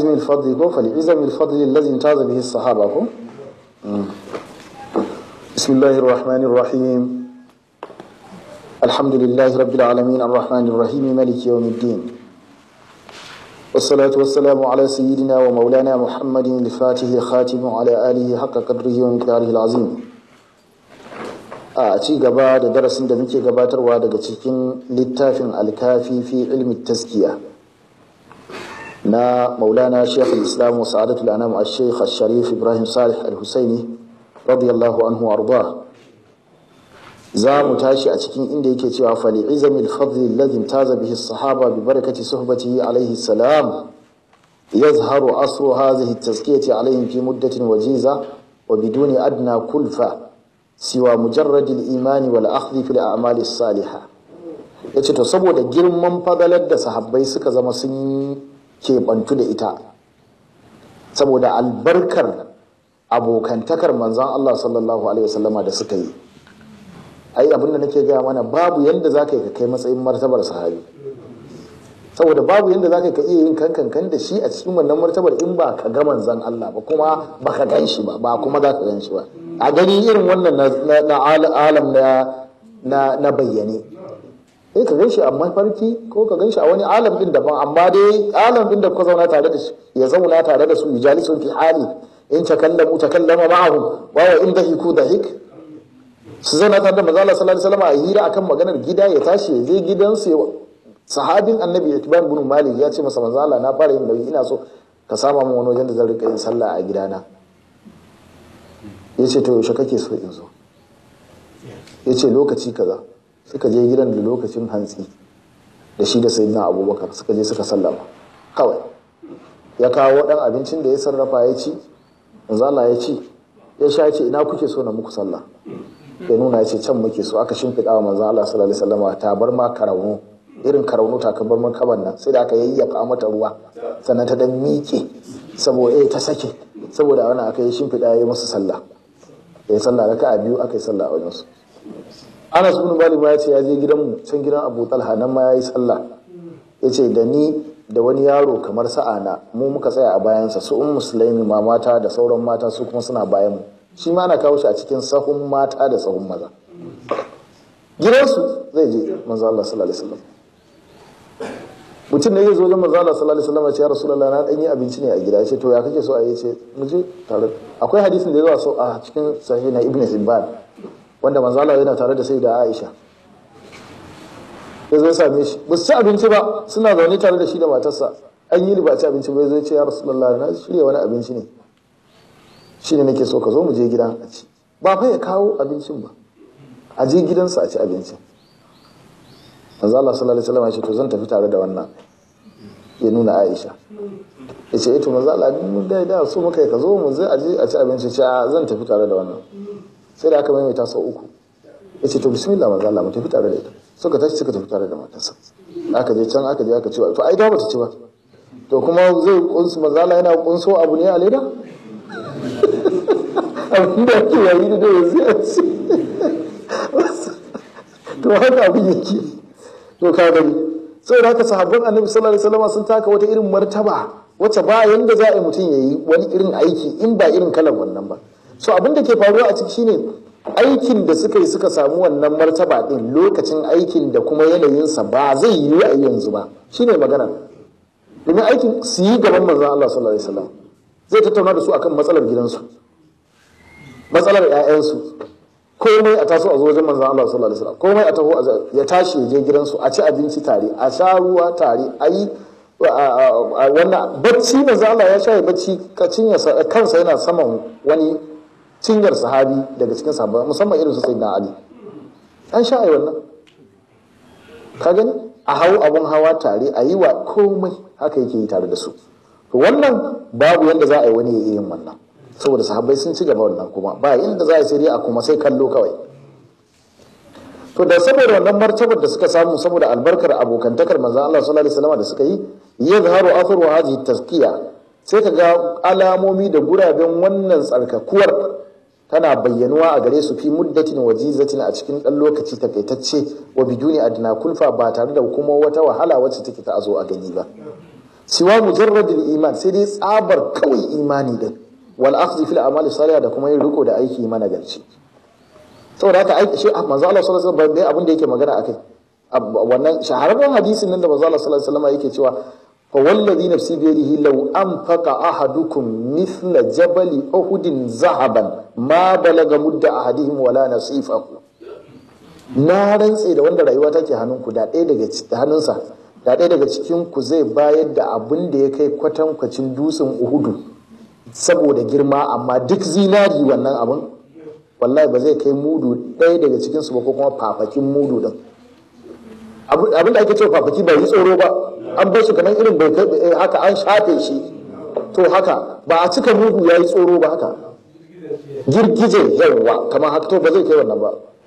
azmi al-fadl ko fali izami al-fadl alladhi intaza bihi as-sahaba ko bismillahir rahmanir rahim alhamdulillahi rabbil alamin arrahmanir rahim maliki yawmiddin والصلاة والسلام على سيدنا ومولانا محمد الفاتح خاتم على آله حق قدره ومقداره العظيم a ci gaba da darasin da muke gabatarwa daga cikin littafin alkafi fi ilmi taskiya na maulana shekh islam wa sa'adatul anam al-sheikh al-sharif ibrahim salih al-husaini radiyallahu anhu arda za mu tashi a cikin inda yake cewa fali izami al-fadli alladhi imtaza bihi as-sahaba bi barakati suhbatihi alayhi salam yazharu asru hadhihi at-tazkiyati alayhim fi muddatin wajiza wa biduni adna kulfa siwa mujarradil imani wal akhdhi fil a'mali salihah yace to saboda girman fadalar da sahabbai suka zama sun keɓantu da ita saboda albarkar abokantakar manzon Allah sallallahu alaihi wasallama da suka yi ai abin da nake gaya mana babu yanda za ka yi ka kai matsayin martabar sahabi saboda babu yanda za ka iya yin kankan da shi a cikin wannan martabar in ba ka ga manzon Allah ba kuma ba ka gan shi ba ba kuma za ka gan shi ba a gani irin wannan na alam na bayyane sai ka ganshi a mafarki ko ka ganshi a wani alam din daban amma dai alam din da kuka zauna tare da su ya zauna tare da su yujalisun fi hali in takallamu takallama ma'ahum wa wa in dahiku dahik su zauna tare da manzo Allah sallallahu alaihi wasallam a hira akan maganar gida ya tashi ya je gidansu ya sahabin annabi Itban bin Malik ya ce masa manzo Allah na fara yin nauyi ina so ka sama min wani wajen da zan rika yin sallah a gidana ya ce to yaushe kake so in zo ya ce lokaci kaza suka je gidan da lokacin hantsi da shi da sayyidina abubakar suka je suka sallama kawai ya kawo dan abincin da ya sarrafa ya ci Allah ya ci ya sha ce ina kuke so na muku sallah ya nuna ya ce can muke so aka shimfiɗa wa manzan Allah sallallahu alaihi wasallam ta bar ma karauno irin karauno ta bar man kaban nan sai da aka yayyafa mata ruwa sannan ta dan miƙe saboda eh ta sake saboda wannan aka yi shimfiɗa ya yi musu sallah ya yi sallah raka a biyu aka yi sallah a wajensu anas ibn malik ma ya ce ya je gidanmu can gidan abu talha nan ma ya yi sallah ya ce da ni da wani yaro kamar sa'ana mu muka tsaya a bayansa su un musulmi ma mata da sauran mata su kuma suna bayan mu shi ma ana kawo shi a cikin sahun mata da sahun maza gidansu zai je manzo Allah sallallahu alaihi wasallam mutum ne zai zo wajen manzo Allah sallallahu alaihi wasallam ya ce ya rasulullah na dan yi abinci ne a gida ya ce to ya kake so a yi ce mu je tare akwai hadisin da ya zo a cikin sahih na ibnu hibban wanda manzo Allah yana tare da sayyida Aisha ya zo same shi ba su ci abinci ba suna zaune tare da shi da matarsa an yi ba ci abinci ba ya zo ya ce ya rasulullah na shirya wani abinci ne shi ne nake so ka zo mu je gidan a ci ba fa ya kawo abincin ba a je gidansa a ci abincin manzo Allah sallallahu alaihi wasallam ya ce to zan tafi tare da wannan ya nuna Aisha ya ce ito manzo Allah mun da da so muka ka zo mu zai aje a ci abinci ce zan tafi tare da wannan sai da aka maimaita sau uku ya ce to bismillah manzo Allah mu tafi tare da ita suka tashi suka tafi tare da matarsa aka je can aka je aka ci to ai da bata ci ba to kuma zai kunsu manzo Allah yana kunso abu ne a leda abin da ake yayi da yanzu ya ce to haka abin yake to ka gani sai da haka sahabban annabi sallallahu alaihi wasallam sun taka wata irin martaba wacce ba yanda za a yi mutum yayi wani irin aiki in ba irin kalan wannan ba so abin da ke faruwa a ciki shine aikin da suka yi suka samu wannan martaba din lokacin aikin da kuma yanayinsa ba zai yi a yanzu ba shine magana domin aikin su yi gaban manzon Allah sallallahu alaihi wasallam zai tattauna da su akan matsalar gidansu matsalar 'ya'yansu komai a taso a zo wajen manzon Allah sallallahu alaihi wasallam komai a taho ya tashi ya je gidansu a ci abinci tare a sha ruwa tare a yi wannan bacci manzon Allah ya sha bacci kansa yana saman wani cinyar sahabi daga cikin sahabbai musamman irin su sayyidina Ali an sha ai wannan ka gani a hau abun hawa tare a yi wa komai haka yake yi tare da su to wannan babu yanda za a yi wani ya yin wannan saboda sahabbai sun ci gaba wannan kuma ba inda za a sai dai a kuma sai kallo kawai to da saboda wannan martabar da suka samu saboda albarkar abokantakar manzon Allah sallallahu alaihi wasallam da suka yi yadhharu athru hadhihi tazkiya sai ka ga alamomi da guraben wannan tsarkakuwar tana bayyanuwa a gare su fi muddatin wajizatin a cikin dan lokaci takaitacce wa biduni adna kulfa ba tare da kuma wata wahala wacce take ta azo a gani ba siwa mujarradil iman sai dai tsabar kawai imani din wal akhdhi fil a'mali salihah da kuma yin riko da aiki mana garci saboda haka aiki shi manzo Allah sallallahu alaihi wasallam abin da yake magana akai wannan shahararren hadisin nan da manzo Allah sallallahu alaihi wasallam yake cewa fa wallazi nafsi bi yadihi law anfaqa ahadukum mithla jabali uhudin zahaban ma balaga mudda ahadihim wala nasifahu na rantse da wanda rayuwa take hannunku da ɗaya daga hannunsa da ɗaya daga cikin ku zai bayar da abin da ya kai kwatankwacin dutsen uhudu saboda girma amma duk zinari wannan abin wallahi ba zai kai mudu ɗaya daga cikinsu ba ko kuma fafakin mudu din abin da ake cewa fafaki bai yi tsoro ba an bar shi kamar irin bai kai haka an shafe shi to haka ba a cika mudu ya yi tsoro ba haka girgije yawa kamar haka to ba zai kai wannan ba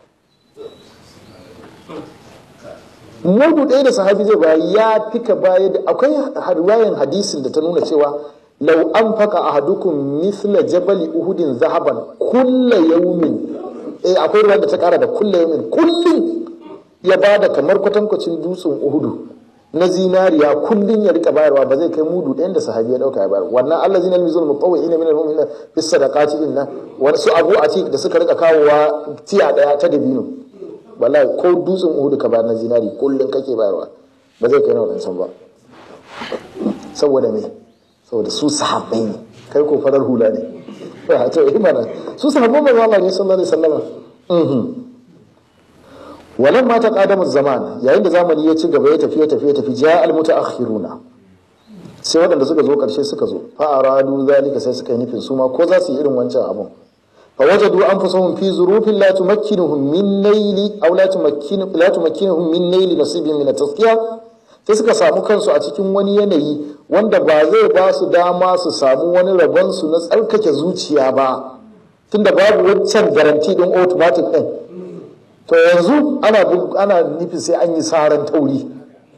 mudu ɗaya da sahabi zai baya ya fika baya da akwai riwayan hadisin da ta nuna cewa lau an faka ahadukum mithla jabali uhudin zahaban kulla yaumin eh akwai ruwan da ta kara da kulla yaumin kullum ya bada kamar kwatankwacin dutsen uhudu na zinariya kullum ya rika bayarwa ba zai kai mudu ɗayan da sahabi ya dauka ya bayar wannan Allah zinal mizul mutawwi ina min al-mu'minina bis sadaqati inna wani su abu atik da suka rika kawowa tiya daya ta dabino wallahi ko dutsen uhudu ka bayar na zinari kullum kake bayarwa ba zai kai na wadancan ba saboda me saboda su sahabbai ne kai ko farar hula ne to imana su sahabban manzo Allah ne sallallahu alaihi wasallam walan ma taqadama zaman yayin da zamani ya ci gaba ya tafi ya tafi ya tafi ja al mutaakhiruna sai waɗanda suka zo karshe suka zo fa aradu zalika sai suka yi nufin su ma ko za su yi irin wancan abun fa wajadu anfusahum fi zurufin la tumakkinuhum min naili aw la tumakkinu la tumakkinuhum min naili nasibin min at-tazkiya sai suka samu kansu a cikin wani yanayi wanda ba zai ba su dama su samu wani rabon su na tsarkake zuciya ba tunda babu wancan garanti din automatic din to yanzu ana ana nufin sai an yi saran tauri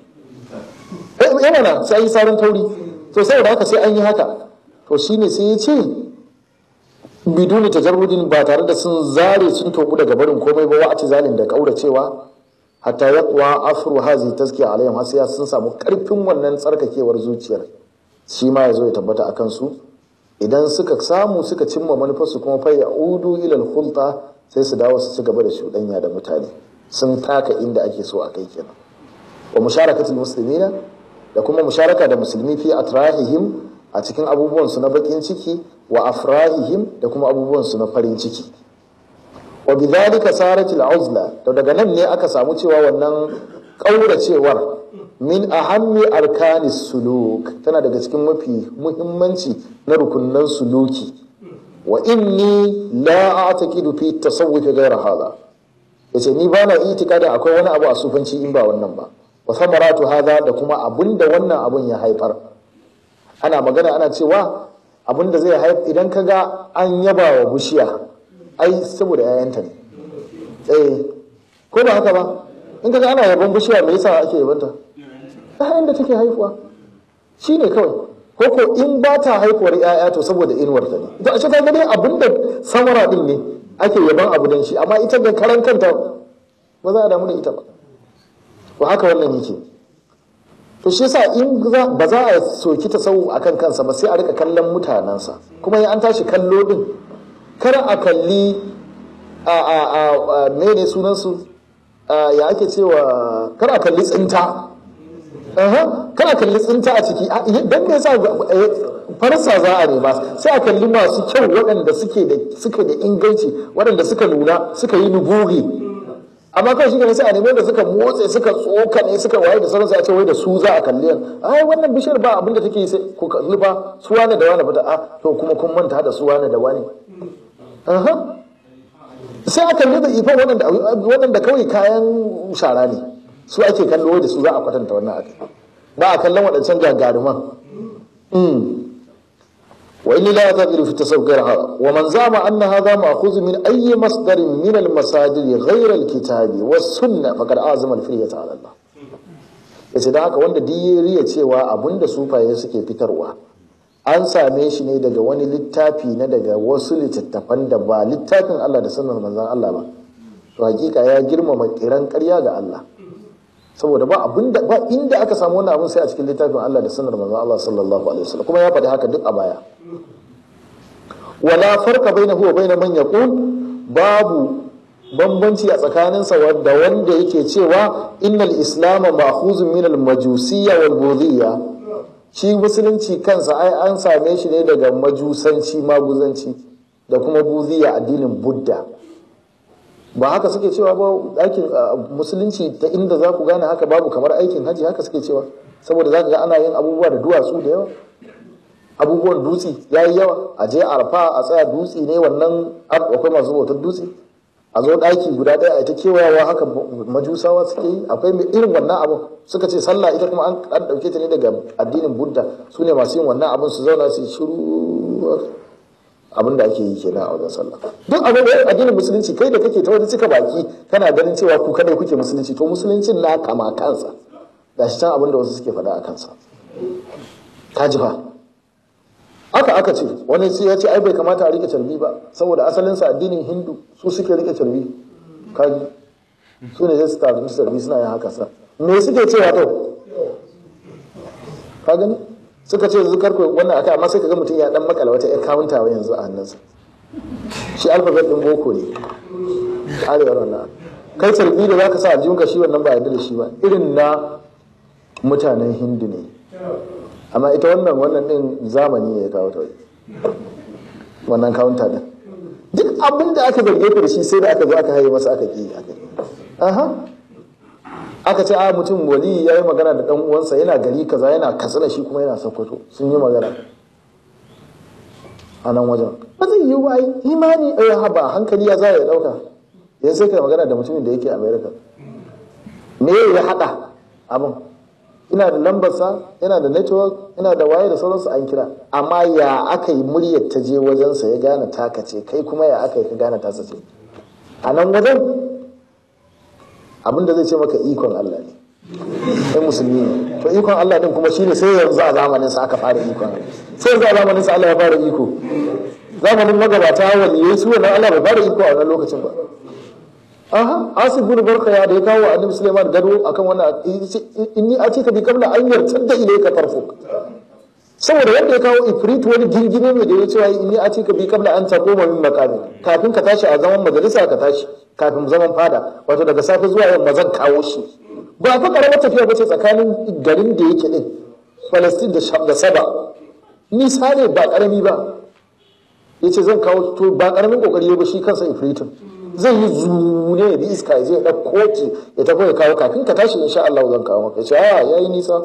yana na sai an yi saran tauri to saboda haka sai an yi haka to shine sai ya ce biduni tajarrudin ba tare da sun zare sun tobu daga barin komai ba wa'ati zalin da kauracewa hatta yaqwa afru hazi tazkiya alaihim har sai sun samu karfin wannan tsarkakewar zuciyar shi ma yazo ya tabbata akan su idan suka samu suka cimma manufarsu kuma fa ya'udu ila al sai su dawo su ci gaba da shuɗanya da mutane sun taka inda ake so a kai kenan wa musharakatul muslimina da kuma musharaka da musulmi fi atrahihim a cikin abubuwan su na bakin ciki wa afrahihim da kuma abubuwan su na farin ciki wa bidhalika sarat al-uzla to daga nan ne aka samu cewa wannan kauracewar min ahammi arkanis suluk tana daga cikin mafi muhimmanci na rukunnan suluki wa inni la a'taqidu fi tasawuf ghayra hadha yace ni bana itikadin akwai wani abu a sufanci in ba wannan ba wa samaratu hadha da kuma abinda wannan abun ya haifar ana magana ana cewa abinda zai haifar idan kaga an yaba wa bishiya ai saboda yayanta ne eh ko ba haka ba in kaga ana yaban bishiya me yasa ake yabanta ta da take haifuwa shine kawai ko ko in ba ta haifuwar ‘ya'ya to saboda inuwar ta ne to a cikin gani abin da samara din ne ake yaban abu dan shi amma ita da karan kanta ba za a damu da ita ba to haka wannan yake to shi yasa in ba za a soki ta sau akan kansa ba sai a rika kallon mutanensa kuma ya an tashi kallo din kar a kalli a a a mene sunan su ya ake cewa kar a kalli tsinta kana kalli tsinta a ciki don me yasa farsa za a nema sai a kalli masu kyau waɗanda suke da suke da inganci waɗanda suka nuna suka yi nuburi amma kawai shi ne sai a nemi da suka motse suka tsoka ne suka waye da sauransu a ce wai da su za a kalli ai wannan bishiyar ba abin da take yi sai ku kalli ba su wane da wane fita a to kuma kun manta da su wane da wane sai a kalli da ifa waɗanda kawai kayan shara ne su ake kallo da su za a kwatanta wannan aka ba a kallon waɗancan gagaruman wa inni la yataqilu fi tasawwur hada wa man zama anna hadha ma'khudh min ayyi masdarin min al-masadir ghayra al-kitabi was sunnah faqad azama al-firyata ala Allah yace da haka wanda duk riya cewa abinda sufaye suke fitarwa an same shi ne daga wani littafi na daga wasu littattafan da ba littafin Allah da sunnar manzon Allah ba to hakika ya girmama kiran ƙarya ga Allah saboda ba abinda ba inda aka samu wannan abin sai a cikin littafin Allah da sunnar manzon Allah sallallahu alaihi wasallam kuma ya faɗi haka duk a baya wala farqa bainahu wa bain man yaqul babu bambanci a tsakaninsa da wanda yake cewa innal islam ma'khuzun min al-majusiyya wal budhiyya shi musulunci kansa ai an same shi ne daga majusanci maguzanci da kuma budhiyya addinin budda ba haka suke cewa ba aikin musulunci ta inda za ku gane haka babu kamar aikin haji haka suke cewa saboda za ka ga ana yin abubuwa da duwatsu da yawa abubuwan dutse ya yi yawa a je arfa a tsaya dutse ne wannan akwai masu bautar dutse a zo ɗaki guda ɗaya a ta kewayawa haka majusawa suke yi akwai mai irin wannan abin suka ce sallah ita kuma an ɗauke ta ne daga addinin budda su ne masu yin wannan abin su zauna su shiru abin da ake yi kenan a wajen sallah duk abin da addinin musulunci kai da kake ta wani cika baki kana ganin cewa ku kadai kuke musulunci to musuluncin na kama kansa gashi can abin da wasu suke faɗa a kansa ka ji fa haka aka ce wani sai ya ce ai bai kamata a rike carbi ba saboda asalinsa addinin hindu su suke rike carbi kaji su ne zai su tafi carbi suna yin haka sa me suke cewa to ka gani suka ce yanzu karku wannan akai amma sai ka ga mutum ya dan makala wata ya kawunta wa yanzu a hannunsa shi alfabet din boko ne arewar wannan kai carbi da zaka sa aljihunka shi wannan ba yarda da shi ba irin na mutanen hindu ne amma ita wannan wannan din zamani ne ya kawo ta wannan kawunta din duk abin da aka zarge ku da shi sai da aka zo aka haye masa aka ki aka aha aka ce a mutum wali ya yi magana da dan uwansa yana gari kaza yana katsina shi kuma yana sokoto sun yi magana a nan wajen ba zai yi wa imani ɗaya haba hankali ya za ya ɗauka yanzu sai kai magana da mutumin da yake america me ya haɗa abin ina da lambarsa ina da network ina da waye da sauransu an kira amma ya aka yi muryar ta je wajensa ya gane taka ce kai kuma ya aka yi ka gane tasa ce a nan wajen abinda zai ce maka ikon Allah ne sai musulmi ne to ikon Allah din kuma shine sai yanzu a zamanin sa aka fara ikon sai yanzu a zamanin sa Allah ya fara iko zamanin magabata waliyai su wannan Allah bai fara iko a wannan lokacin ba aha asib bin barkaya da ya kawo annabi Sulaiman gado akan wannan inni atika bi qabla an yartadda ilayka tarfuk saboda wanda ya kawo ifrit wani girgime mai da ya cewa inni atika bi qabla an taquma min maqami kafin ka tashi a zaman majalisa ka tashi kafin zaman fada wato daga safe zuwa yamma zan kawo shi ba fa karamar tafiya bace tsakanin garin da yake din Palestine da da Saba nisa ne ba karami ba yace zan kawo to ba karamin kokari ba shi kansa ifritin zai yi zune da iska zai ɗauko ki ya tafi ya kawo kafin ka tashi insha Allah zan kawo maka ce a yayi nisa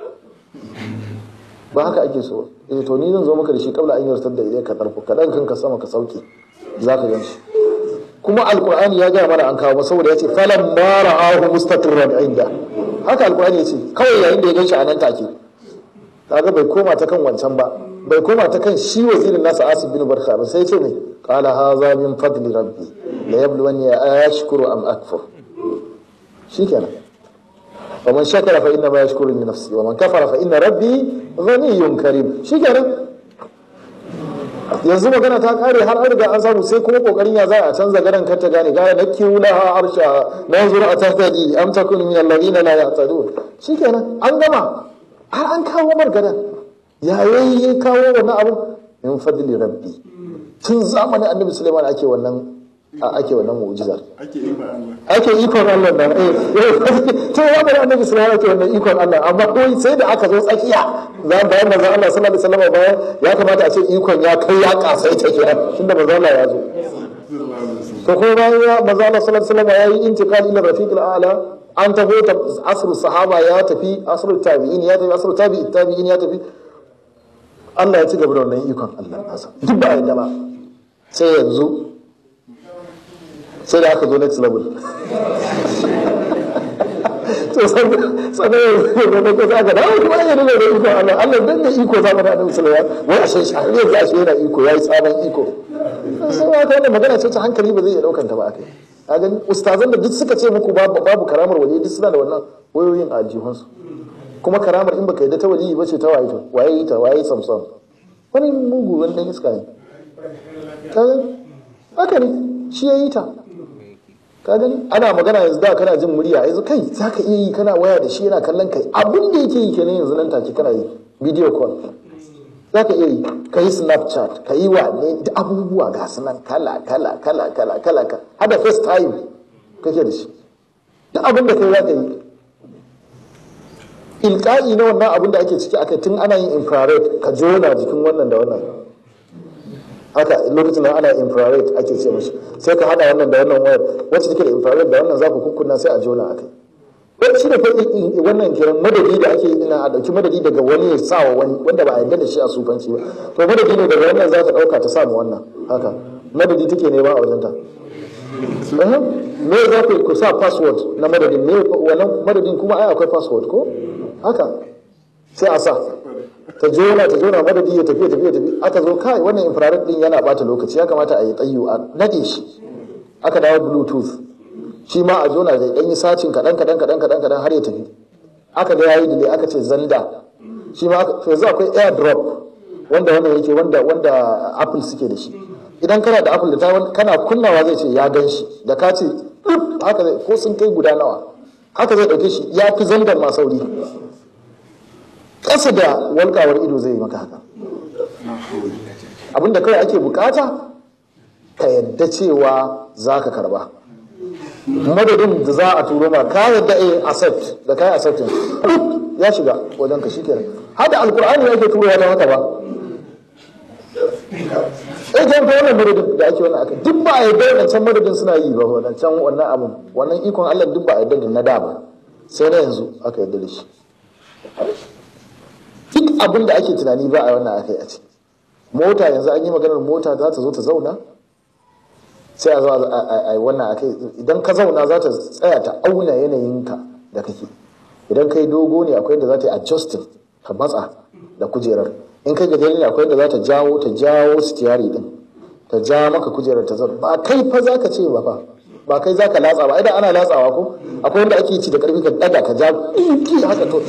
ba haka ake so eh to ni zan zo maka da shi kabla an yartar da idan ka tarfo ka dan kanka sama ka sauke zaka gan shi kuma alqur'ani ya gaya mana an kawo saboda yace falam ma ra'ahu mustaqirran inda haka alqur'ani yace kawai yayin da ya gan shi a nan take kaga bai koma ta kan wancan ba bai koma ta kan shi wazirin nasa asib bin barka ba sai ce ne qala hadha min fadli rabbi la yabluwani ashkuru am akfur shikenan wa man shakara fa inna ma yashkuru li nafsi wa man kafara fa inna rabbi ghaniyyun karim shikenan yanzu magana ta kare har an riga an samu sai kuma kokarin ya za a canza garan kar ta gane gaya na kiwula ha arsha na zura a tahtadi am takun min alladhina la yahtadun shikenan an gama har an kawo margadan ya yayi kawo wannan abu min fadli rabbi tun zamanin annabi Sulaiman ake wannan ake wannan mu'jizar ake ikon Allah ake ikon Allah nan eh to zamanin annabi Sulaiman ake wannan ikon Allah amma kai sai da aka zo tsakiya za bayan manzon Allah sallallahu alaihi wasallam bayan ya kamata a ce ikon ya kai ya kasaita kenan tunda manzon Allah ya zo to ko bayan ya manzon Allah sallallahu alaihi wasallam ya yi intiqal ila rafiqil a'la an tafi asr sahaba ya tafi asr tabi'in ya tafi asr tabi'in tabi'in ya tafi Allah ya ci gaba da wannan ikon Allah nasa duk ba yadda ba sai yanzu sai da aka zo next level to sannan yanzu da ko za ka dawo kuma ya nuna da iko Allah Allah dan da iko za mu da Annabi sallallahu alaihi wasallam wai a shi har yanzu a shi yana iko yayi sabon iko sai wata wannan magana ce ta hankali ba zai iya daukan ta ba akai a gani ustazan da duk suka ce muku babu babu karamar wali duk suna da wannan wayoyin a jihunsu kuma karamar in baka yadda ta wali ba ce ta waye ta waye ta waye samson wani mugu wani dan iska ne haka ne shi ya yi ta ka gani ana magana yanzu da kana jin murya yanzu kai za ka iya yi kana waya da shi yana kallon kai abin da yake yi kenan yanzu nan take kana yi video call za ka iya yi ka yi snapchat ka yi wa ne da abubuwa ga su nan kala kala kala kala kala ka hada facetime kake da shi duk abin da kai za ka yi ilka'i na wannan abin da ake ciki aka tun ana yin infrared ka jona jikin wannan da wannan haka lokacin da ana infrared ake ce mashi sai ka hada wannan da wannan wayar wacce take da infrared da wannan za ku kukkunna sai a jona akai wani shi ne fa wannan kiran madadi da ake yi ina a dauki madadi daga wani ya sa wa wani wanda ba a yarda da shi a sufanci ba to madadi ne daga wannan za ta dauka ta samu wannan haka madadi take ne ba a wajenta me za ku ku sa password na madadin me wannan madadin kuma ai akwai password ko haka sai a sa ta jona ta jona madadi ya tafi ya tafi ya tafi aka zo kai wannan infrared din yana bata lokaci ya kamata a yi tsayu a nade shi aka dawo bluetooth shi ma a jona da dan yi sacin kadan kadan kadan kadan kadan har ya tafi aka ga yayi delay aka ce zanda shi ma to yanzu akwai airdrop wanda wannan yake wanda wanda apple suke da shi idan kana da apple da ta kana kunnawa zai ce ya gan shi da ka ce haka zai ko sun kai guda nawa haka zai dauke shi ya fi zandar ma sauri ƙasa da walƙawar ido zai yi maka haka abinda kawai ake bukata ka yadda cewa za ka karba madadin da za a turo ma ka yadda a accept da ka yi accepting ya shiga wajen ka shikenan hada alkur'ani yake turo ya haka ba eh kan wannan madadin da ake wannan akai duk ba a yadda wadancan madadin suna yi ba wadancan wannan abun wannan ikon Allah duk ba a yadda da na da ba sai na yanzu aka yadda da shi duk abin da ake tunani ba a wannan akai a ce mota yanzu an yi maganar mota za ta zo ta zauna sai a zo a yi wannan akai idan ka zauna za ta tsaya ta auna yanayinka da kake idan kai dogo ne akwai da za ta yi adjusting ka matsa da kujerar in kai gajeren ne akwai da za ta jawo ta jawo stiyari din ta ja maka kujerar ta zauna ba kai fa za ka ce ba fa ba kai za ka latsa ba idan ana latsawa ko akwai wanda ake ci da karfi ka daga ka ja ki haka to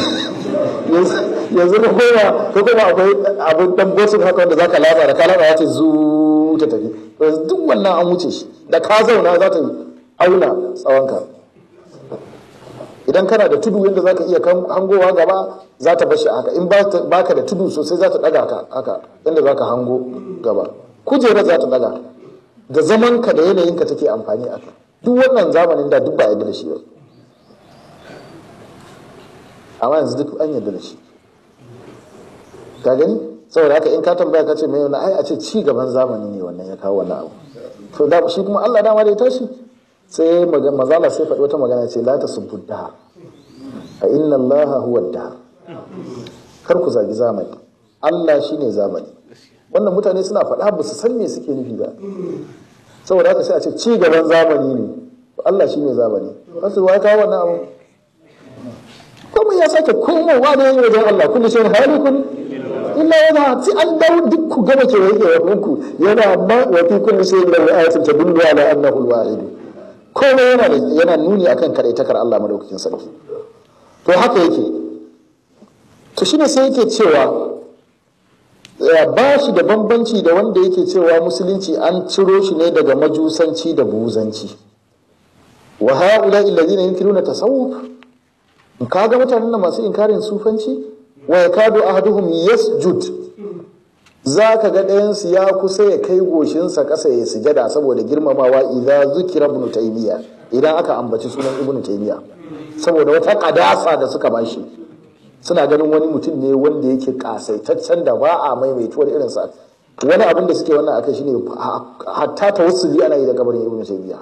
yanzu ka koma ka koma akwai abin dan bosin haka wanda za ka latsa da ka latsa ya ce zu ta tafi yanzu duk wannan an wuce shi da ka zauna za ta auna tsawonka idan kana da tudu yadda za ka iya hangowa gaba za ta bashi haka in ba ka da tudu sosai za ta daga ka haka yadda za ka hango gaba kujerar za ta daga da zaman ka da yanayinka take amfani a kai duk wannan zamanin da duk ba yadda da shi ba amma yanzu duk an yadda da shi ka gani saboda haka in ka tambaya ka ce mai wani ai a ce ci gaban zamani ne wannan ya kawo wannan abu to da shi kuma Allah dama da ya tashi sai mazala sai faɗi wata magana ce la ta subbu dahar a inna Allah huwa dahar kar ku zagi zamani Allah shine zamani wannan mutane suna faɗa ba su san me suke nufi ba saboda haka sai a ce ci gaban zamani ne Allah shine zamani kasu wai kawo wannan abu kuma ya sake komowa da yin wajen Allah kullu shay'in halikun illa yana sai an dawo duk ku gaba ke yake ku yana ma wa fi kulli shay'in lahu ayatun tadullu ala annahu al-wahid komai yana yana nuni akan kadaitakar Allah madaukakin sarki to haka yake to shine sai yake cewa ba shi da bambanci da wanda yake cewa musulunci an ciro shi ne daga majusanci da buzanci wa haula alladhina yunkiruna tasawuf kaga mutanen da masu inkarin sufanci wa yakadu ahaduhum yasjud zaka ga ɗayan su ya kusa ya kai goshinsa ƙasa ya sujada saboda girmamawa idza zukira ibn taymiya idan aka ambaci sunan ibn taymiya saboda wata kadasa da suka bashi suna ganin wani mutum ne wanda yake kasaitaccen da ba a maimaituwar irinsa wani abin da suke wannan akai shine hatta tawassuli ana yi da kabarin ibn taymiya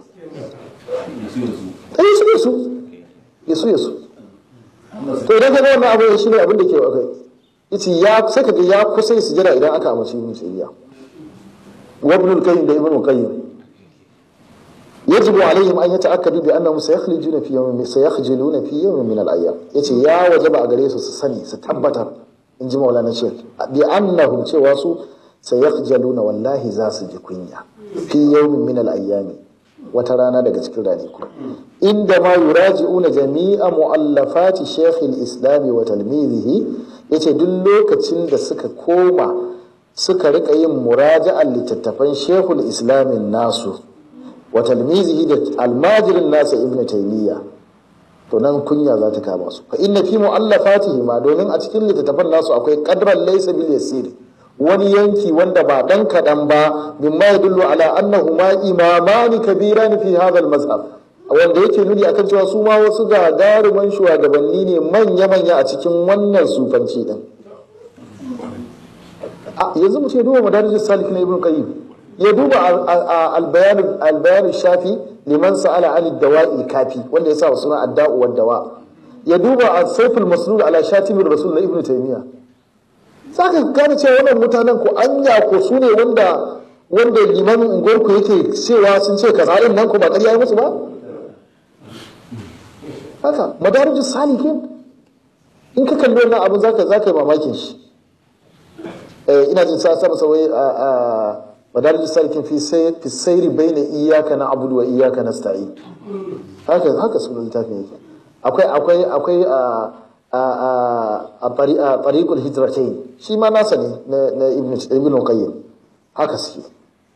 yasu yasu yasu yasu to idan ka ga wannan abu shine abin da ke akai yace ya sai ka ga ya kusa su jira idan aka amince ibn taymiya wa ibn al-qayyim da ibn al-qayyim يجب عليهم أن يتأكدوا بأنهم سيخلجون في يوم سيخجلون في يوم من الأيام يتي يا وجب أغريس سسني ستبتا إن جمع لنا شيخ بأنهم تواسوا سيخجلون والله زاس جكوينيا في يوم من الأيام وترانا daga cikin ranaku inda ma yuraji'una jami'a mu'allafati Sheikh al-Islam wa talmizihi yace duk lokacin da suka koma suka rika yin muraja'an littattafan Sheikh al-Islam nasu wa talmizihi da almajirin nasa ibnu taymiya to nan kunya za ta kama su fa inna fi mu'allafatihi ma domin a cikin littattafan nasu akwai qadran laysa bil yasir wani yanki wanda ba dan kadan ba mimma yadullu ala annahu ma imamani kabiran fi hadha al mazhab wanda yake nuni akan cewa su ma wasu gagaruman shugabanni ne manya-manya a cikin wannan sufanci din yanzu mu ce duba madarijin salik na ibn qayyim ya duba albayan shafi liman sa'ala an dawa'i kafi wanda ya sa wa suna adda'u wa dawa ya duba saiful maslul ala shatimin rasul na ibn taymiya saka gane cewa wannan mutanen ko anya ko su ne wanda wanda limamin unguwarku yake cewa sun ce kaza din nan ko ba ƙarya musu ba haka madarijin salikin in ka kalli wannan abin zaka zaka yi mamakin shi ina jin sa sama sawai a madarijin salikin fi sayri bayna iyyaka na'budu wa iyyaka nasta'in haka haka sunan littafin yake akwai akwai akwai a a a a tariqul hijratain shi ma nasa ne na ibn ibn qayyim haka suke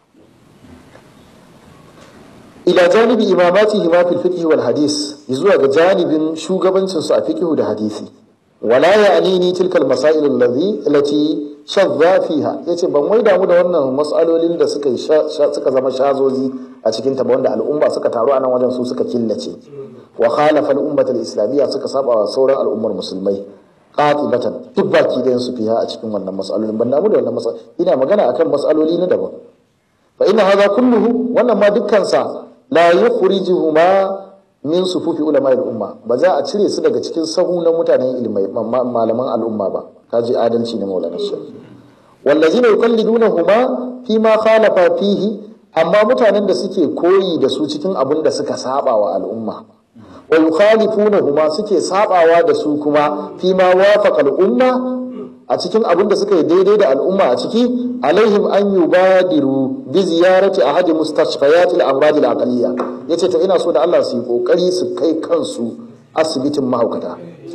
ila janibi imamatihi ma fil fiqh wal hadis zuwa ga janibin shugabancin su a fiqh da hadisi wala ya'nini tilka al masail allazi allati shadda fiha yace ban wai damu da wannan mas'alolin da suka suka zama shazozi a cikin ta wanda al'umma suka taru a nan wajen su suka killace wa khalafa al ummat al islamiyya suka saba wa sauran al'ummar musulmai qatibatan duk baki da su fiha a cikin wannan mas'alolin ban damu da wannan mas'al ina magana akan mas'aloli na daban fa inna hadha kulluhu wannan ma dukkan sa la yukhrijuhuma min sufufi ulama umma ba za a cire su daga cikin sahu na mutanen ilmai malaman al'umma ba kaji adalci ne maulana shi wallazina yuqallidunahuma fi ma khalafa fihi amma mutanen da suke koyi da su cikin abin da suka saba wa al'umma wa yukhalifunahuma suke sabawa da su kuma fi ma wafaqa al'umma a cikin abin da suka yi daidai da al'umma a ciki alaihim an yubadiru bi ziyarati ahadi mustashfayat al-amrad al-aqliyya yace to ina so da Allah su yi kokari su kai kansu asibitin mahaukata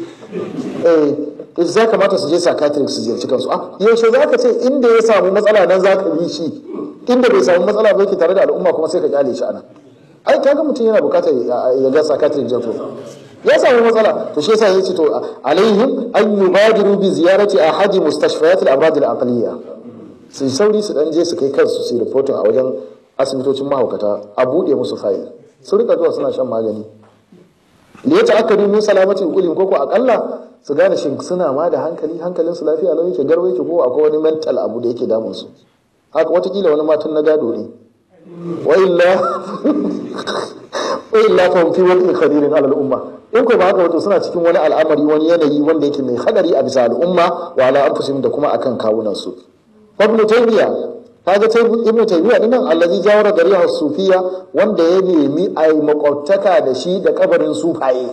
eh za kamata su je psychiatric su ziyarci kansu ah yaushe za ka ce inda ya samu matsala nan za ka bi shi inda bai samu matsala ba yake tare da al'umma kuma sai ka kyale shi anan ai kaga mutum yana bukatar ya ga psychiatric janto ya samu matsala to shi yasa yace to alaihim an yubadiru bi ziyarati ahadi mustashfayat al-amrad al-aqliyya su sauri su dan je su kai kansu su reporting a wajen asibitocin mahaukata a bude musu fayil su rika zuwa suna shan magani da ya ta'akkadu min salamatin ulim ko ko akalla su gane shin suna ma da hankali hankalin su lafiya lau yake garwa yake ko akwai wani mental abu da yake damun su haka watakila wani matan na gado ne wa illa wa illa fa fi wani khadirin ala al'umma in ko ba haka wato suna cikin wani al'amari wani yanayi wanda yake mai hadari a bisa al'umma wa ala anfusihim da kuma akan kawunan su ibn taymiya kaga ibn taymiya dinnan allazi jawara dariha sufiya wanda ya nemi ai makwabtaka da shi da kabarin sufaye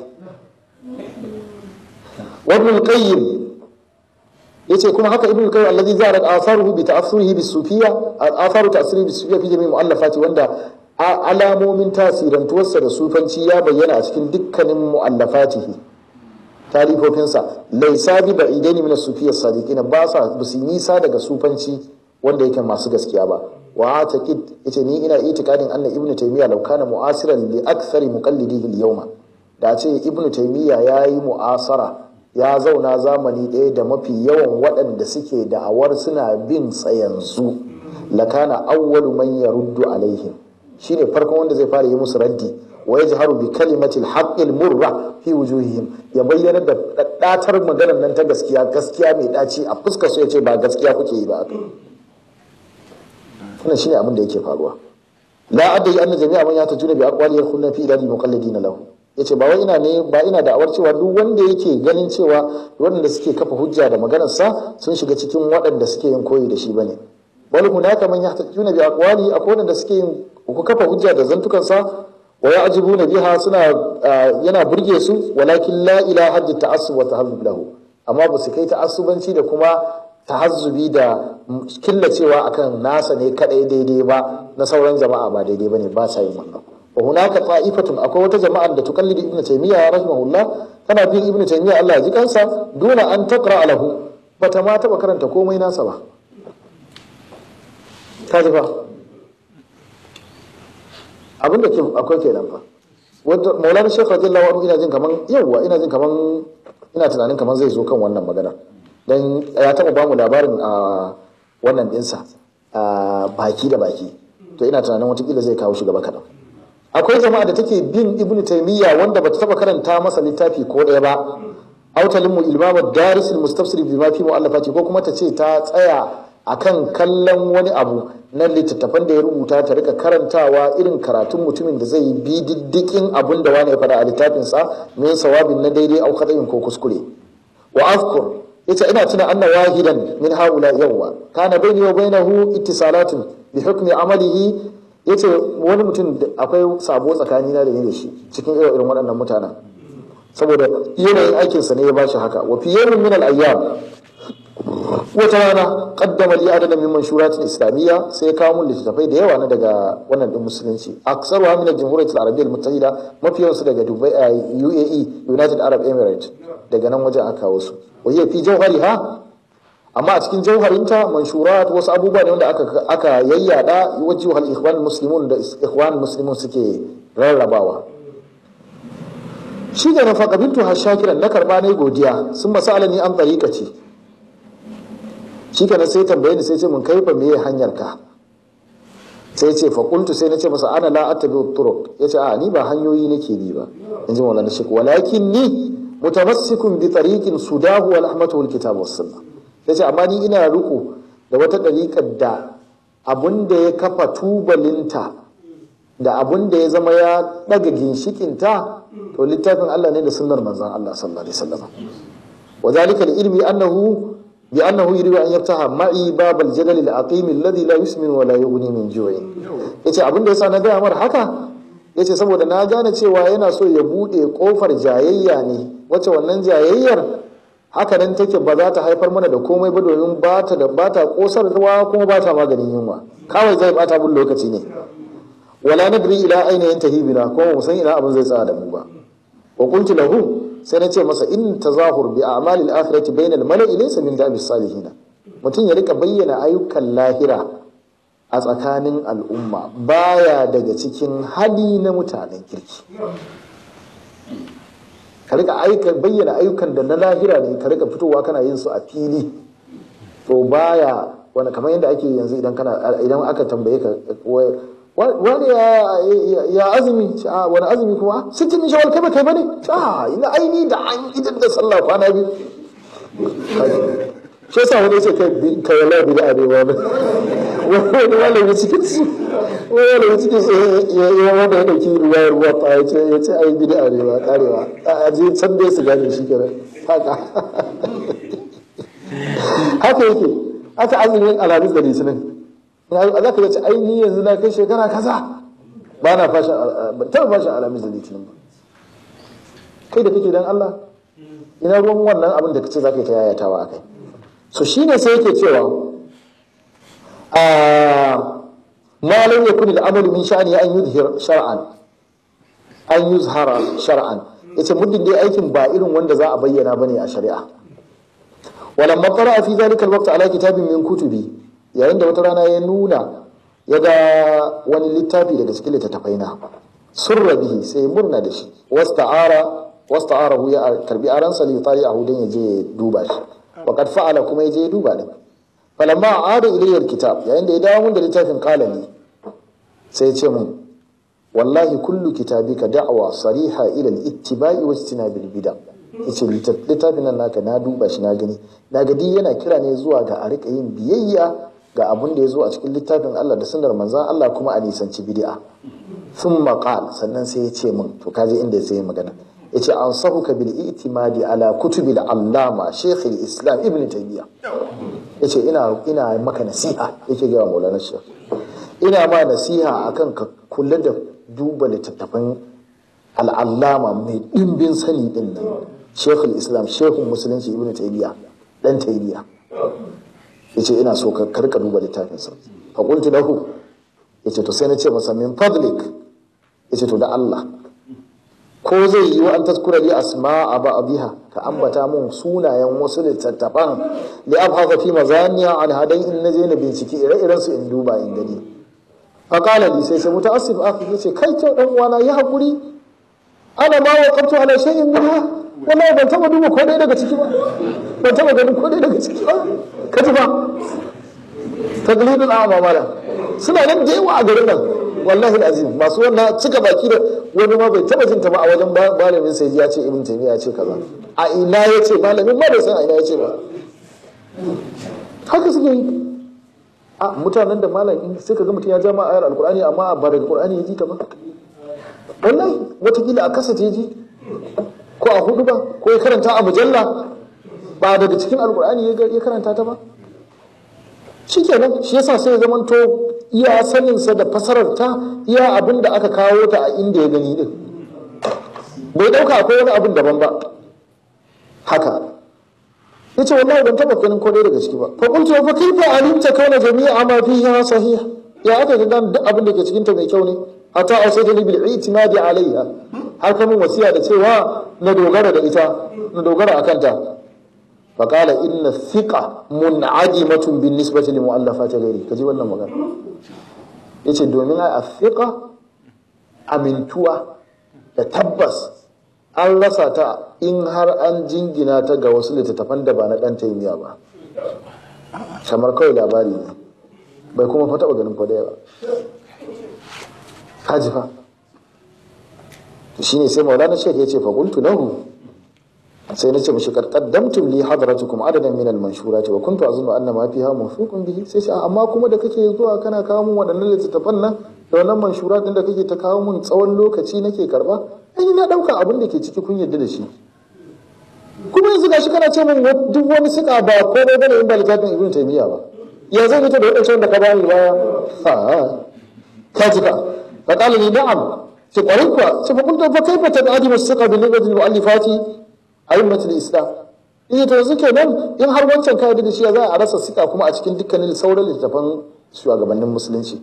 wa ibn qayyim yace kuma haka ibn qayyim allazi zara atharuhu bi ta'assurihi bis sufiya atharu ta'assurihi bis sufiya fi jami'i mu'allafati wanda alamomin tasirantuwarsa da sufanci ya bayyana a cikin dukkanin mu'allafatihi tarifofinsa laisa bi ba'idaini min as-sufiyya sadiqin ba sa bisu nisa daga sufanci wanda yake masu gaskiya ba wa taqid yace ni ina itikadin anna ibnu taymiya law kana mu'asiran li akthari muqallidihi al-yawma da ce ibnu taymiya yayi mu'asara ya zauna zamani ɗaya da mafi yawan waɗanda suke da'awar suna bin sa yanzu lakana awwalu man yaruddu alaihim shine farkon wanda zai fara yi musu raddi wa yajharu bi kalimati al murra fi wujuhihim ya bayyana da daddatar maganar nan ta gaskiya gaskiya mai daci a fuskar su yace ba gaskiya kuke yi ba wannan shine abin da yake faruwa la adai anna jami'a man yatajuna bi aqwali yakhuluna fi idadi muqallidina lahu yace ba wai ina ne ba ina da awar cewa duk wanda yake ganin cewa waɗanda suke kafa hujja da maganar sa sun shiga cikin waɗanda suke yin koyi da shi bane wal hunaka man yahtajuna bi aqwali akwai waɗanda suke yin ku kafa hujja da zantukan sa wa ya'jibuna biha suna yana burge su walakin la ilaha haddi ta'assub wa tahazzub lahu amma ba su kai ta'assubanci da kuma tahazzubi da killacewa akan nasa ne kadai daidai ba na sauran jama'a ba daidai bane ba sa yin wannan wa hunaka ta'ifatun akwai wata jama'a da tukallidu ibnu taymiya rahimahullah tana bin ibnu taymiya Allah ya ji kansa duna an taqra lahu bata ma taba karanta komai nasa ba ta ji ba abin da ke akwai kenan fa wanda maulana shekh radiyallahu anhu ina jin kaman yawa ina jin kaman ina tunanin kaman zai zo kan wannan magana dan ya taba bamu labarin a wannan dinsa a baki da baki to ina tunanin watakila zai kawo shi gaba kaɗan akwai jama'a da take bin ibn taymiya wanda bata taba karanta masa littafi ko ɗaya ba autalinmu ilmama darisul mustafsir bi ma fi mu'allafati ko kuma ta ce ta tsaya akan kallon wani abu na littattafan da ya rubuta ta rika karantawa irin karatun mutumin da zai bi diddikin abin da wani ya faɗa a littafinsa min sawabin na daidai au kadayin ko kuskure wa azkur yace ina tuna anna wahidan min haula yawwa kana baini wa bainahu ittisalatun bi hukmi amalihi yace wani mutum akwai sabo tsakani na da ni da shi cikin irin waɗannan mutanen saboda yanayin aikinsa ne ya bashi haka wa fi yawmin min al-ayyam wata rana qaddama li adana min manshuratin islamiyya sai ya kawo mun littattafai da yawa na daga wannan din musulunci aksaru min al-jamhuriyya al-arabiyya al-muttahida mafiyan su daga Dubai UAE United Arab Emirates daga nan wajen aka kawo su wa hiya fi jawhariha amma a cikin jauharinta manshurat wasu abubuwa ne wanda aka aka yayyada wajhu al-ikhwan muslimun da ikhwan muslimun suke rarrabawa shi da na faƙabiltu har shakiran na karɓa ne godiya sun masala ni an tsarika ce shi kenan sai tambaye ni sai ce mun kaifa meye hanyar ka sai ce faƙultu sai na ce masa ana la attabi turuq ya ce a ni ba hanyoyi nake bi ba in ji maulana shi walakin ni mutamassikun bi tariqin sudahu wal ahmatu wal kitab was sunna ya ce amma ni ina ruku da wata ɗariƙar da abun da ya kafa tubalinta da abun da ya zama ya ɗaga ginshikinta to littafin Allah ne da sunnar manzon Allah sallallahu alaihi wasallam wa zalika li ilmi annahu bi annahu yuridu an yaftaha ma'i babal jadal al aqim alladhi la yusmin wa la yughni min ju'i yace abin da yasa na gaya mar haka yace saboda na gane cewa yana so ya bude kofar jayayya ne wacce wannan jayayyar haka nan take ba za ta haifar mana da komai ba domin ba ta da ba ta kosarwa kuma ba ta maganin yunwa kawai zai bata bin lokaci ne wala nadri ila aina yantahi bina kuma mu san ina abin zai tsaya da mu ba wa qultu lahu sai na ce masa in tazahur bi a'malil akhirati bayna al mala'i laysa min dabi salihin mutum ya rika bayyana ayyukan lahira a tsakanin al'umma baya daga cikin hali na mutanen kirki ka rika aika bayyana ayyukan da na lahira ne ka rika fitowa kana yin su a fili to baya wani kamar yadda ake yanzu idan kana idan aka tambaye ka wani ya azumi a wani azumi kuma sittin min shawal kai ba kai bane a ina aini da an idan da sallah kwana biyu shi yasa wani ce kai kai wala bi da arewa ne wani malami cikin su wani malami cikin su ya ya wanda ya dauki ruwa ruwa ta ya ce ya ce ai bi da arewa karewa a je can dai su gane shi kenan haka haka yake haka azumin alhamis da litinin za ka ce ai ni yanzu na kai shekara kaza ba na fashin ban taɓa fashin alamis da litinin ba kai da kake dan Allah ina ruwan wannan abin da kace za ka yi ta yayatawa a kai so shine sai yake cewa a ma lam yakun al-amalu min sha'ani an yuzhir shar'an an yuzhara shar'an yace muddin dai aikin ba irin wanda za a bayyana bane a shari'a walamma qara'a fi dhalika al-waqt ala kitabin min kutubi yayin da wata rana ya nuna ya ga wani littafi daga cikin littattafai na surra bihi sai murna da shi wasta'ara wasta'arahu ya karbi aransa li tari a hudun ya je duba shi wa qad fa'ala kuma ya je duba din falamma aada ilayya alkitab yayin da ya dawo mun da littafin qalami sai ya ce mun wallahi kullu kitabika da'wa sariha ila al-ittiba'i wa ijtinabil bid'a yace littafin nan naka na duba shi na gani na gadi yana kira ne zuwa ga a rika yin biyayya ga abin da ya zo a cikin littafin Allah da sunnar manzan Allah kuma a nisanci bid'a sun maƙal sannan sai ya ce min to kaje inda sai ya magana ya ce an sahuka bil itimadi ala kutubil allama shaykh islam ibn taymiya ya ce ina ina maka nasiha yake ga maulana shaykh ina ma nasiha akan ka kula da duba littattafan al'allama mai dimbin sani din nan shaykh islam shaykhun musulunci ibn taymiya dan taymiya yace ina so ka karka duba littafin sa fa qultu lahu yace to sai na ce masa min fadlik yace to da Allah ko zai yi wa an taskura li asma'a ba'dha ka ambata mun sunayen wasu littattafan li abhaza fi mazaniya an hadai in naje na binciki ire-iren su in duba in gani faqala li sai sai mutaassif akhi yace kai to dan uwana ya hakuri ana ma waqaftu ala shay'in minha wallahi ban taba duba ko dai daga ciki ba ban taba ganin ko dai daga ciki ba kaji ba taglidul a'ma mala suna nan da yawa a garin nan wallahi azim masu wannan cika baki da wani ma bai taba jinta ba a wajen malamin sai ya ce ibn taymiya ya ce kaza a ina ya ce malamin ma bai san a ina ya ce ba haka suke yi a mutanen da malam sai ka ga mutum ya ja ma ayar alkur'ani amma ba daga qur'ani ya ji ta ba wallahi watakila a kasa ta ji ko a hudu ba ko ya karanta a mujalla ba daga cikin alkur'ani ya karanta ta ba shikenan shi yasa sai zamanto iya saninsa da fasarar ta iya abin da aka kawo ta a inda ya gani din bai dauka akwai wani abin daban ba haka ya ce wallahi ban taba ganin kodai daga ciki ba fa kuntu fa kaifa alimta kauna jami'a ma fiha sahih ya aka ga duk abin da ke cikin ta mai kyau ne hatta ausaytani bil i'timadi alaiha har kamun wasiya da cewa na dogara da ita na dogara akan ta فقال إن الثقة منعدمة بالنسبة لمؤلفات غيره كجي wannan magana yace domin ai athiqa amintuwa da tabbas an rasa ta in har an jingina ta ga wasu littattafan da ba na dan taimiya ba kamar kawai labari ne bai kuma fa taba ganin kwadaya ba kaji fa shine sai maulana shek yace fa qultu lahu sai na ce mishi kad qaddamtum li hadratukum adadan min al-manshurati wa kuntu azunnu anna ma fiha mawfuqun bihi sai sai amma kuma da kake zuwa kana kawo mun waɗannan littattafan nan da wannan manshurat din da kake ta kawo mun tsawon lokaci nake karba ai na dauka abin da ke ciki kun yarda da shi kuma yanzu gashi kana ce min duk wani sika ba komai bane in ba littafin ibn taymiya ba ya zai fito da wadancan da ka bani baya ha ka jika fa qala li na'am sai kwarin kuwa sai fa kuntu fa kaifa tad'adimu as-siqa bi lughati al-mu'allifati a'immatul islam in to yanzu kenan in har wancan ka da shi za a rasa sika kuma a cikin dukkanin sauran littafan shugabannin musulunci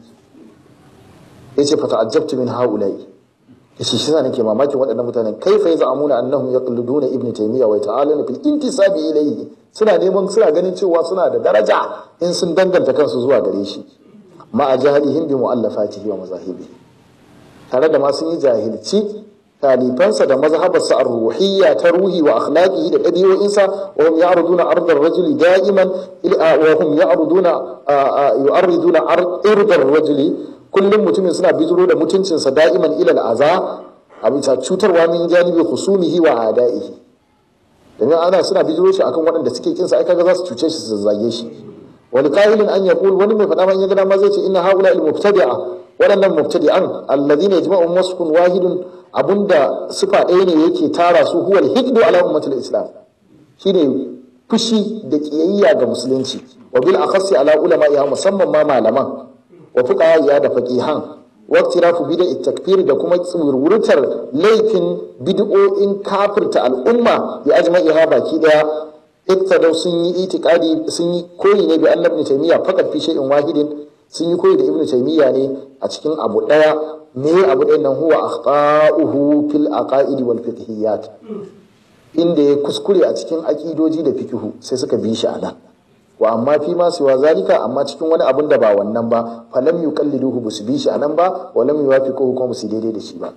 yace fa ta'ajjabtu min haula'i yace shi sa nake mamakin waɗannan mutanen kaifa yaz'amuna annahum yaqliduna ibn taymiya wa ta'aluna fil intisabi ilayhi suna neman suna ganin cewa suna da daraja in sun danganta kansu zuwa gare shi ma a jahilihim bi mu'allafatihi wa mazahibihi tare da ma sun yi jahilci talifansa da mazhabarsa ar-ruhiyya ta ruhi wa akhlaqihi da ɗabi'o'insa wa hum ya'ruduna ardar rajuli da'iman wa hum ya'ruduna yu'arriduna ardar rajuli kullum mutumin suna bijiro da mutuncinsa da'iman ila al'aza a bisa cutarwa min janibi khusumihi wa ada'ihi domin ana suna bijiro shi akan waɗanda suke kinsa ai kaga za su cuce shi su zage shi wani kahilin an yaqul wani mai faɗa man ya gada ma zai ce inna haula al-mubtadi'a waɗannan mubtadi'an alladhina yajma'u wasfun wahidun abunda sifa ɗaya ne yake tara su huwal hikdu ala ummatul islam shine fushi da kiyayya ga musulunci wa bil akhassi ala ulama ya musamman ma malaman wa fuqaha da faqihan wa iktirafu bid'a takfir da kuma tsurwurtar laifin bid'o'in kafirta al'umma ya ajma'iha baki daya iktadau sun yi itikadi sun yi koyi ne bi annabi taymiya fakat fi shay'in wahidin sun yi koyi da ibnu taymiya ne a cikin abu daya me abu ɗayan nan huwa akhta'uhu fil aqaidi wal fiqhiyat inda ya kuskure a cikin aqidoji da fikihu sai suka bi shi anan wa amma fi ma siwa zalika amma cikin wani abun da ba wannan ba falam yuqalliduhu busu bi shi anan ba wa lam yuwafiquhu kuma su daidai da shi ba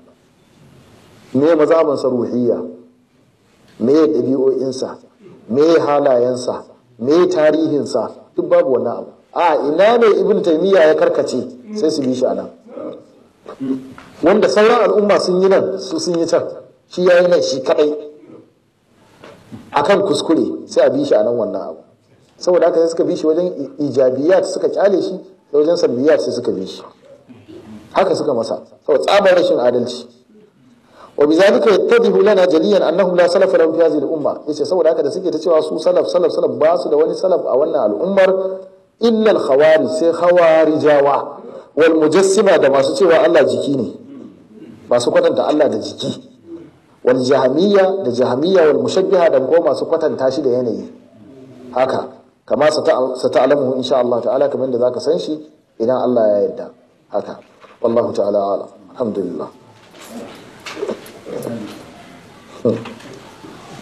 me mazhaban sa ruhiyya me ɗabi'o'insa me halayensa me tarihinsa duk babu wannan abu a ina ne ibn taymiya ya karkace sai su bi shi anan wanda sauran al'umma sun yi nan su sun yi can shi ya yi nan shi kadai akan kuskure sai a bi shi anan wannan abu saboda haka sai suka bi shi wajen ijabiyat suka kyale shi da wajen salbiyat sai suka bi shi haka suka masa saboda tsabar rashin adalci wa bizalika yattadihu lana jaliyan annahum la salafa lahum fi hadhihi al-umma yace saboda haka da suke ta cewa su salaf salaf salaf ba su da wani salaf a wannan al'ummar illa al-khawarij sai khawarijawa wal mujassima da masu cewa Allah jiki ne masu kwatanta Allah da jiki wal jahamiyya da jahamiyya wal mushabbiha da kuma masu kwatanta shi da yanayi haka kama sa ta'lamu insha Allah ta'ala kamar da zaka san shi idan Allah ya yarda haka wallahu ta'ala a'lam alhamdulillah Hmm.